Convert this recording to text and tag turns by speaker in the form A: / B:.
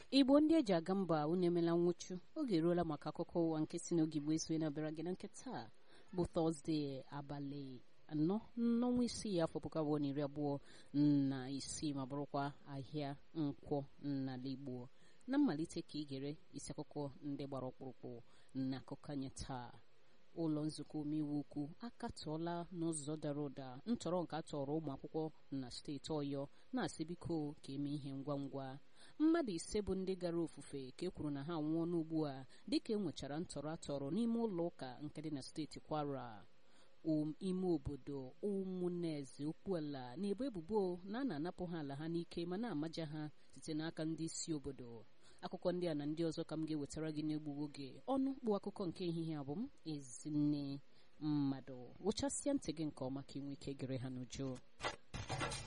A: igbo ndị eji aga mba unu emela nwụchu oge eruola maka akụkọ ụwa nke si n'oge igbo esonye na-abịara gị na nke taa bụ tọzdee abalị anọ n'ọnwa isii afọ puku abụọ na iri abụọ na isii ma bụrụkwa ahịa nkwọ n'ala igbo na mmalite ka ị gere isi akụkọ ndị gbara ọkpụrụkpụ na akụkọ anyị taa ụlọ nzukọ omeiwu ukwu akatọọla n'ụzọ dara ụda ntọrọ nke atọrọ ụmụ akwụkwọ na steeti ọyọ na-asị biko ka eme ihe ngwa ngwa mmadụ ise bụ ndị gara ofufe ka e kwuru na ha anwụọ n'ugbu a dịka e nwechara ntọrọ atọrọ n'ime ụlọ ụka nke dị na steeti kwara ime obodo ụmụneze okpuala na-ebo ebubo na a na-anapụ ha ala ha n'ike ma na-amaja ha site n'aka ndị isi obodo akụkọ ndị a na ndị ọzọ ka m ga-ewetara gị n'egbu oge ọnụ mkpu akụkọ nke ehihie abụ m ezinne mmadụ wụchasịa ntị gị nke ọma ka ị nwee ike gere ha n'uju